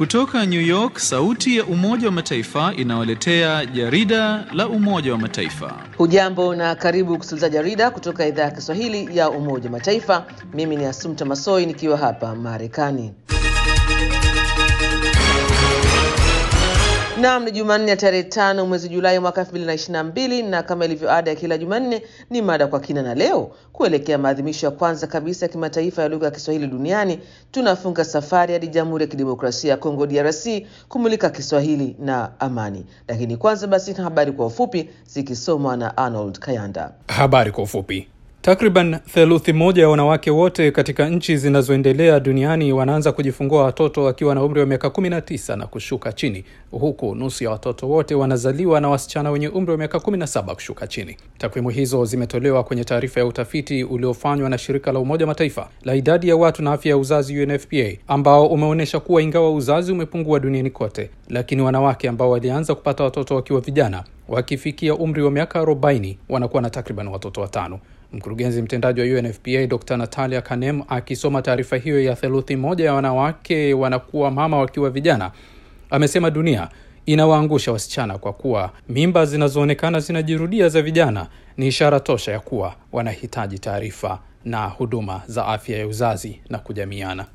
Kutoka New York, sauti ya Umoja wa Mataifa inawaletea jarida la Umoja wa Mataifa. Hujambo na karibu kusikiliza jarida kutoka idhaa ya Kiswahili ya Umoja wa Mataifa. Mimi ni Asumta Masoi nikiwa hapa Marekani. Naam, ni Jumanne ya tarehe tano mwezi Julai mwaka elfu mbili na ishirini na mbili na kama ilivyo ada ya kila Jumanne ni mada kwa kina, na leo kuelekea maadhimisho ya kwanza kabisa ya kimataifa ya lugha ya Kiswahili duniani tunafunga safari hadi Jamhuri ya Kidemokrasia ya Kongo DRC kumulika Kiswahili na amani. Lakini kwanza basi na habari kwa ufupi zikisomwa na Arnold Kayanda. Habari kwa ufupi. Takriban theluthi moja ya wanawake wote katika nchi zinazoendelea duniani wanaanza kujifungua watoto wakiwa na umri wa miaka 19 na kushuka chini, huku nusu ya watoto wote wanazaliwa na wasichana wenye umri wa miaka 17 kushuka chini. Takwimu hizo zimetolewa kwenye taarifa ya utafiti uliofanywa na shirika la Umoja Mataifa la idadi ya watu na afya ya uzazi UNFPA, ambao umeonyesha kuwa ingawa uzazi umepungua duniani kote, lakini wanawake ambao walianza kupata watoto wakiwa vijana wakifikia umri wa miaka 40 wanakuwa na takriban watoto watano. Mkurugenzi mtendaji wa UNFPA Dr Natalia Kanem akisoma taarifa hiyo ya theluthi moja ya wanawake wanakuwa mama wakiwa vijana, amesema dunia inawaangusha wasichana kwa kuwa mimba zinazoonekana zinajirudia za vijana ni ishara tosha ya kuwa wanahitaji taarifa na huduma za afya ya uzazi na kujamiana.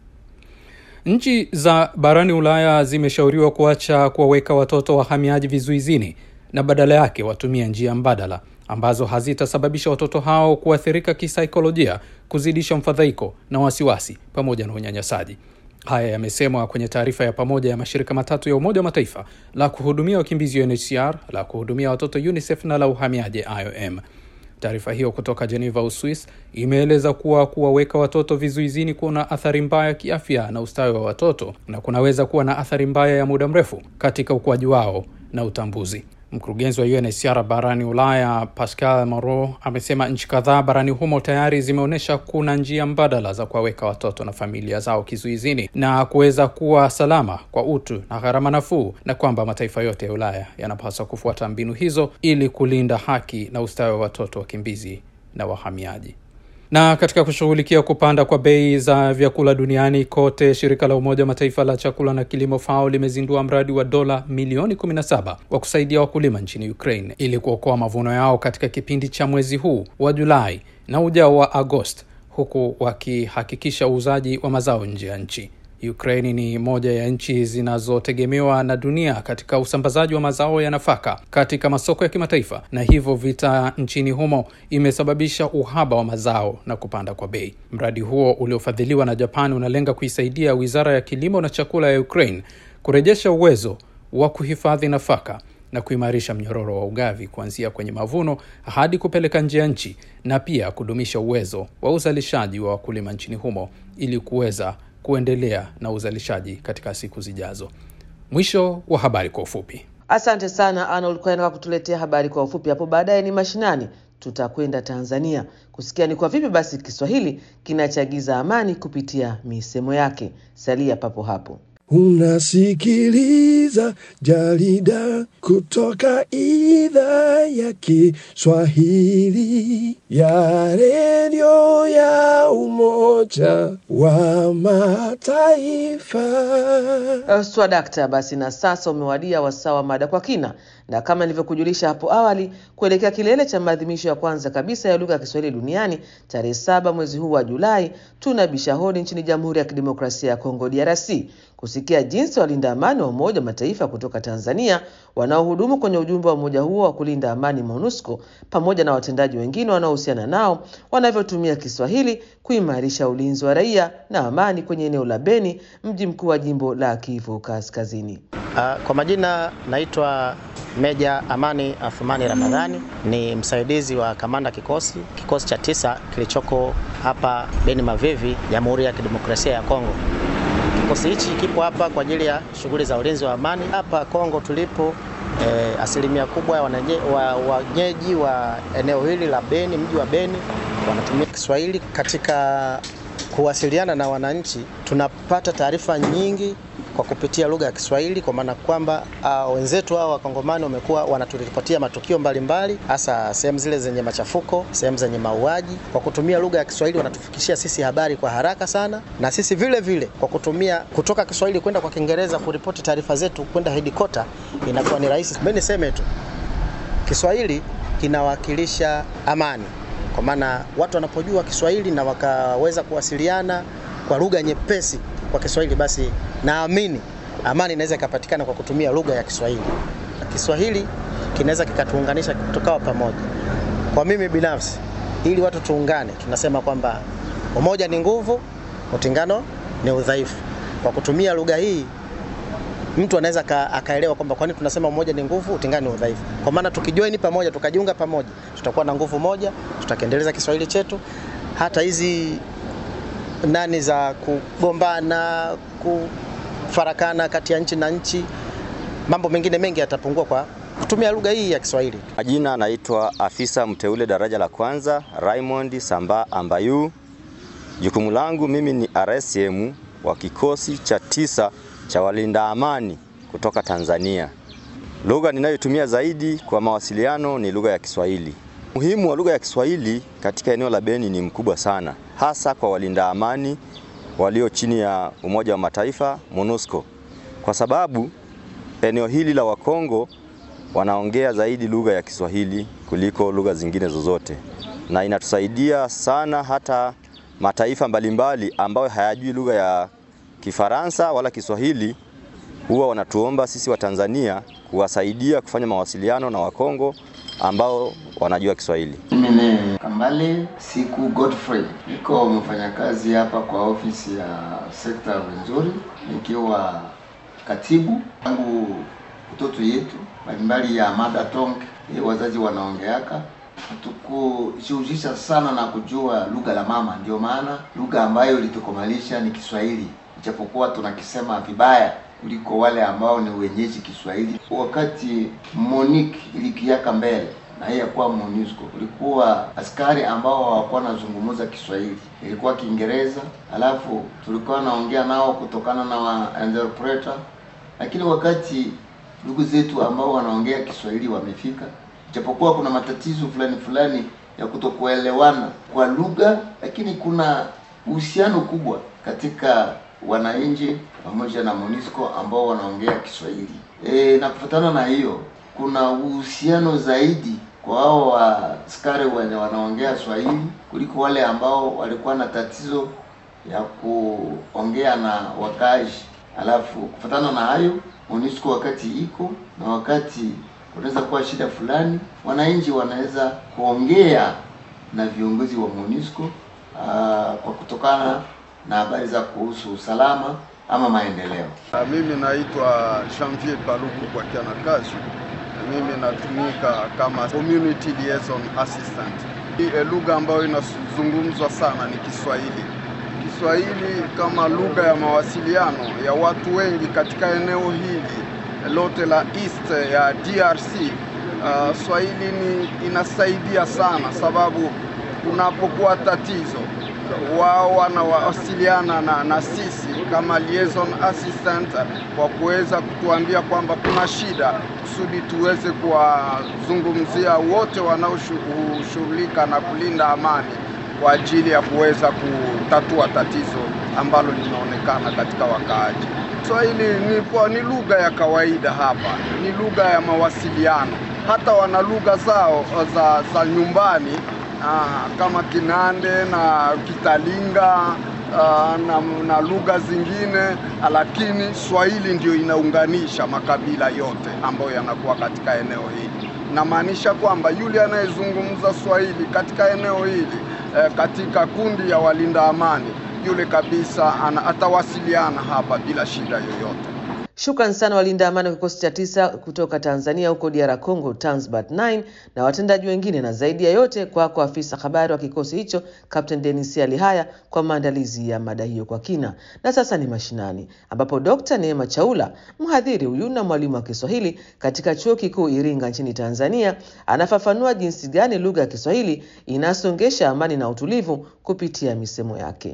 Nchi za barani Ulaya zimeshauriwa kuacha kuwaweka watoto wahamiaji vizuizini na badala yake watumia njia mbadala ambazo hazitasababisha watoto hao kuathirika kisaikolojia, kuzidisha mfadhaiko na wasiwasi pamoja na unyanyasaji. Haya yamesemwa kwenye taarifa ya pamoja ya mashirika matatu ya Umoja wa Mataifa la kuhudumia wakimbizi UNHCR, la kuhudumia watoto UNICEF na la uhamiaji IOM. Taarifa hiyo kutoka Geneva, Uswis, imeeleza kuwa kuwaweka watoto vizuizini kuna athari mbaya kiafya na ustawi wa watoto na kunaweza kuwa na athari mbaya ya muda mrefu katika ukuaji wao na utambuzi. Mkurugenzi wa UNHCR barani Ulaya Pascal Moreau amesema nchi kadhaa barani humo tayari zimeonyesha kuna njia mbadala za kuwaweka watoto na familia zao kizuizini na kuweza kuwa salama kwa utu na gharama nafuu, na kwamba mataifa yote ya Ulaya yanapaswa kufuata mbinu hizo ili kulinda haki na ustawi wa watoto wakimbizi na wahamiaji. Na katika kushughulikia kupanda kwa bei za vyakula duniani kote, shirika la Umoja wa Mataifa la chakula na kilimo FAO limezindua mradi wa dola milioni 17 wa kusaidia wakulima nchini Ukraine ili kuokoa mavuno yao katika kipindi cha mwezi huu wa Julai na ujao wa Agosti, huku wakihakikisha uuzaji wa mazao nje ya nchi. Ukraini ni moja ya nchi zinazotegemewa na dunia katika usambazaji wa mazao ya nafaka katika masoko ya kimataifa, na hivyo vita nchini humo imesababisha uhaba wa mazao na kupanda kwa bei. Mradi huo uliofadhiliwa na Japan unalenga kuisaidia Wizara ya Kilimo na Chakula ya Ukraine kurejesha uwezo wa kuhifadhi nafaka na kuimarisha mnyororo wa ugavi kuanzia kwenye mavuno hadi kupeleka nje ya nchi na pia kudumisha uwezo wa uzalishaji wa wakulima nchini humo ili kuweza kuendelea na uzalishaji katika siku zijazo. Mwisho wa habari kwa ufupi. Asante sana Arnold Kwena kwa kutuletea habari kwa ufupi. Hapo baadaye ni mashinani, tutakwenda Tanzania kusikia ni kwa vipi basi Kiswahili kinachagiza amani kupitia misemo yake. Salia papo hapo. Unasikiliza jarida kutoka idhaa ya Kiswahili ya redio ya Umoja wa Mataifa. Uh, Swadakta, basi na sasa umewadia wasaa wa mada kwa kina, na kama nilivyokujulisha hapo awali, kuelekea kilele cha maadhimisho ya kwanza kabisa ya lugha ya Kiswahili duniani tarehe saba mwezi huu wa Julai, tunabisha hodi nchini Jamhuri ya Kidemokrasia ya Kongo DRC kusikia jinsi walinda amani wa Umoja wa Mataifa kutoka Tanzania wanaohudumu kwenye ujumbe wa umoja huo wa kulinda amani MONUSCO pamoja na watendaji wengine wanaohusiana nao wanavyotumia Kiswahili kuimarisha ulinzi wa raia na amani kwenye eneo la Beni, mji mkuu wa jimbo la Kivu Kaskazini. Uh, kwa majina naitwa Meja Amani Athumani Ramadhani, ni msaidizi wa kamanda kikosi kikosi cha tisa kilichoko hapa Beni Mavivi, Jamhuri ya Kidemokrasia ya Kongo. Kikosi hichi kipo hapa kwa ajili ya shughuli za ulinzi wa amani hapa Kongo tulipo. Eh, asilimia kubwa ya wenyeji wa, wa eneo hili la Beni, mji wa Beni wanatumia Kiswahili katika kuwasiliana na wananchi, tunapata taarifa nyingi kwa kupitia lugha ya Kiswahili, kwa maana kwamba uh, wenzetu hao wakongomani wamekuwa wanaturipotia matukio mbalimbali, hasa sehemu zile zenye machafuko, sehemu zenye mauaji. Kwa kutumia lugha ya Kiswahili wanatufikishia sisi habari kwa haraka sana, na sisi vile vile kwa kutumia kutoka Kiswahili kwenda kwa Kiingereza kuripoti taarifa zetu kwenda headquarter inakuwa ni rahisi. Mimi niseme tu Kiswahili kinawakilisha amani, kwa maana watu wanapojua Kiswahili na wakaweza kuwasiliana kwa lugha nyepesi kwa Kiswahili, basi naamini amani inaweza ikapatikana kwa kutumia lugha ya Kiswahili. Kiswahili kinaweza kikatuunganisha tukawa pamoja. Kwa mimi binafsi, ili watu tuungane, tunasema kwamba umoja ni nguvu, utengano ni udhaifu. Kwa kutumia lugha hii mtu anaweza aka- akaelewa kwamba kwani tunasema umoja ni nguvu, utengano ni udhaifu. Kwa maana tukijoin pamoja, tukajiunga pamoja, tutakuwa na nguvu moja, tutakiendeleza Kiswahili chetu. Hata hizi nani za kugombana, kufarakana kati ya nchi na nchi, mambo mengine mengi yatapungua kwa kutumia lugha hii ya Kiswahili. Majina naitwa afisa mteule daraja la kwanza Raymond Samba Ambayu. Jukumu langu mimi ni RSM wa kikosi cha tisa cha walinda amani kutoka Tanzania. Lugha ninayotumia zaidi kwa mawasiliano ni lugha ya Kiswahili. Umuhimu wa lugha ya Kiswahili katika eneo la Beni ni mkubwa sana, hasa kwa walinda amani walio chini ya Umoja wa Mataifa MONUSCO, kwa sababu eneo hili la Wakongo wanaongea zaidi lugha ya Kiswahili kuliko lugha zingine zozote, na inatusaidia sana hata mataifa mbalimbali ambayo hayajui lugha ya Kifaransa wala Kiswahili huwa wanatuomba sisi wa Tanzania kuwasaidia kufanya mawasiliano na Wakongo ambao wanajua Kiswahili. Mimi ni Kambale Siku Godfrey, niko mfanyakazi hapa kwa ofisi ya sekta ya Rwenzori, nikiwa katibu tangu utoto yetu mbalimbali ya mada tonge eh, wazazi wanaongeaka hatukujihusisha sana na kujua lugha la mama, ndio maana lugha ambayo ilitukomalisha ni Kiswahili, ijapokuwa tunakisema vibaya kuliko wale ambao ni wenyeji Kiswahili. Wakati Monique ilikiaka mbele na hii yakuwa MONUSCO, kulikuwa askari ambao hawakuwa wanazungumza Kiswahili, ilikuwa Kiingereza, alafu tulikuwa naongea nao kutokana na wa interpreter, lakini wakati ndugu zetu ambao wanaongea Kiswahili wamefika, japokuwa kuna matatizo fulani fulani ya kutokuelewana kwa lugha, lakini kuna uhusiano kubwa katika wananchi pamoja na MONUSCO ambao wanaongea Kiswahili. E, na kufuatana na hiyo kuna uhusiano zaidi kwa hao askari wenye wanaongea Swahili kuliko wale ambao walikuwa na tatizo ya kuongea na wakazi. Alafu kufuatana na hayo MONUSCO wakati iko na wakati kunaweza kuwa shida fulani, wananchi wanaweza kuongea na viongozi wa MONUSCO aa, kwa kutokana na habari za kuhusu usalama ama maendeleo. Ah, Mimi naitwa Janvier Paluku kwa Kianakazi. Mimi natumika kama community liaison assistant. Hii eh, lugha ambayo inazungumzwa sana ni Kiswahili. Kiswahili kama lugha ya mawasiliano ya watu wengi katika eneo hili lote la east ya DRC. Uh, Swahili ni inasaidia sana sababu kunapokuwa tatizo wao wanawasiliana na, na sisi kama liaison assistant kwa kuweza kutuambia kwamba kuna shida, kusudi tuweze kuwazungumzia wote wanaoshughulika na kulinda amani kwa ajili ya kuweza kutatua tatizo ambalo linaonekana katika wakaaji. Swahili ni, kwa- ni lugha ya kawaida hapa, ni lugha ya mawasiliano. Hata wana lugha zao za, za nyumbani ah, kama Kinande na Kitalinga ah, na, na lugha zingine, lakini Swahili ndio inaunganisha makabila yote ambayo yanakuwa katika eneo hili. Namaanisha kwamba yule anayezungumza Swahili katika eneo hili eh, katika kundi ya walinda amani, yule kabisa ana, atawasiliana hapa bila shida yoyote. Shukran sana walinda amani wa kikosi cha tisa kutoka Tanzania huko DR Congo, Tanzbat 9 na watendaji wengine, na zaidi ya yote kwako afisa habari wa kikosi hicho Captain Denis Alihaya kwa maandalizi ya mada hiyo kwa kina. Na sasa ni mashinani, ambapo Dr. Neema Chaula, mhadhiri huyu na mwalimu wa Kiswahili katika chuo kikuu Iringa nchini Tanzania, anafafanua jinsi gani lugha ya Kiswahili inasongesha amani na utulivu kupitia misemo yake.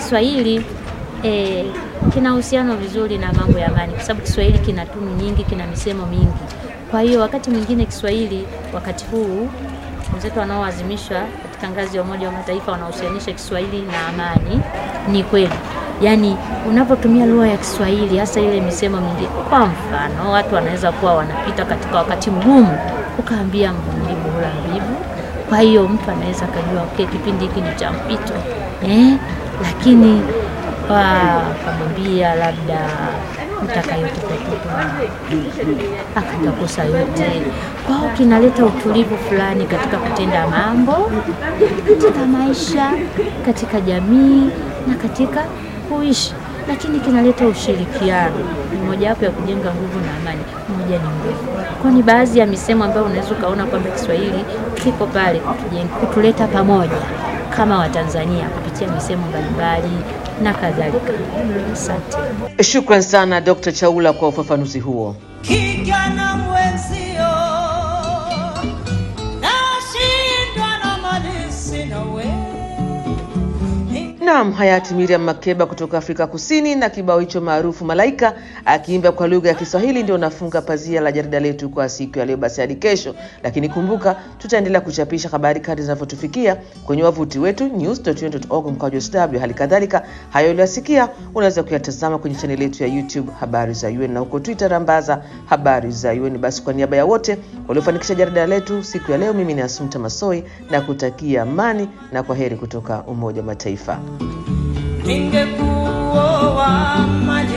Kiswahili eh, kina uhusiano vizuri na mambo ya amani, kwa sababu Kiswahili kina tunu nyingi, kina misemo mingi. Kwa hiyo wakati mwingine Kiswahili, wakati huu wenzetu wanaoazimishwa katika ngazi ya Umoja wa Mataifa wanahusianisha Kiswahili na amani, ni kweli yaani unapotumia lugha ya Kiswahili hasa ile misemo mingi, kwa mfano watu wanaweza kuwa wanapita katika wakati mgumu, ukaambia mvumilivu hula mbivu. Kwa hiyo mtu anaweza akajua okay, kipindi hiki ni cha mpito eh, lakini akamwambia labda mtakayotupa akatakosa yote. Kwao kinaleta utulivu fulani katika kutenda mambo, katika maisha, katika jamii na katika kuishi, lakini kinaleta ushirikiano. Ni mojawapo ya kujenga nguvu na amani. Moja ni nguvu, kwa ni baadhi ya misemo ambayo unaweza ukaona kwamba Kiswahili kiko pale kutujenga, kutuleta pamoja kama Watanzania kupitia misemo mbalimbali na kadhalika. Asante. Shukran sana Dr. Chaula kwa ufafanuzi huo. kijana mwenzio, nashindwa na mali sina we Naam, hayati Miriam Makeba kutoka Afrika Kusini na kibao hicho maarufu Malaika akiimba kwa lugha ya Kiswahili ndio nafunga pazia la jarida letu kwa siku ya leo. Basi hadi kesho, lakini kumbuka tutaendelea kuchapisha habari kadri zinavyotufikia kwenye wavuti wetu news.un.org mkwaju sw. Hali kadhalika hayo uliyosikia unaweza kuyatazama kwenye chaneli yetu ya YouTube habari za UN na huko Twitter rambaza habari za UN. Basi kwa niaba ya wote waliofanikisha jarida letu siku ya leo, mimi ni Asumta Masoi na kutakia amani na kwa heri kutoka Umoja wa Mataifa. ningekuoa maji